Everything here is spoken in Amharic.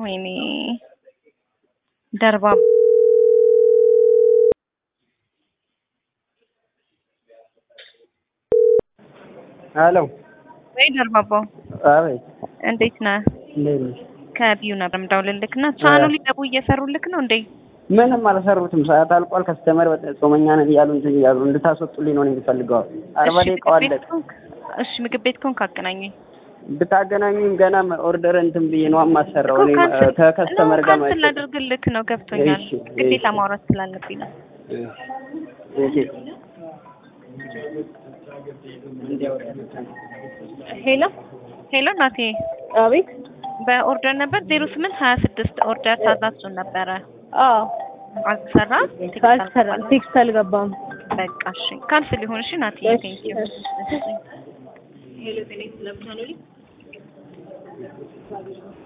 ወይኔ ደርባ ሄሎ ወይ ደርባባው አቤት እንዴት ነህ? እንዴት ነሽ? ከቢዩ ነበር የምደውልልክ እና ቻኑ ሊገቡ እየሰሩልክ ነው እንዴ? ምንም አልሰሩትም። ሰዓት አልቋል። ከስተመር ጾመኛ ነን እያሉ እንትን እያሉ እንድታስወጡልኝ ነው የምፈልገው። አርባ እሺ፣ ደቂቃው ምግብ ቤት አለቀ። ከሆንክ እሺ፣ ምግብ ቤት ከሆንክ አገናኘኝ ብታገናኙኝ ገና ኦርደር እንትን ብዬ ነው የማሰራው። እኮ እኔ ካንስል ከከስተመር ነው ጋር ካንስል ማለት ላድርግልክ ነው ገብቶኛል። እሺ፣ ግዴታ እሺ። ማውራት ስላለብኝ ነው። እሺ። ሄሎ ሄሎ፣ ናቴ አቤት። በኦርደር ነበር ዜሮ ስምንት ሀያ ስድስት ኦርደር ታዛችሁን ነበረ አዎ አልተሰራ ካልሰራ ቴክስት አልገባም። በቃ እሺ፣ ካንስል ይሁን። እሺ ናቴ እሺ፣ ቴንኪው። እሺ። ሄሎ ጤና ይስጥልኝ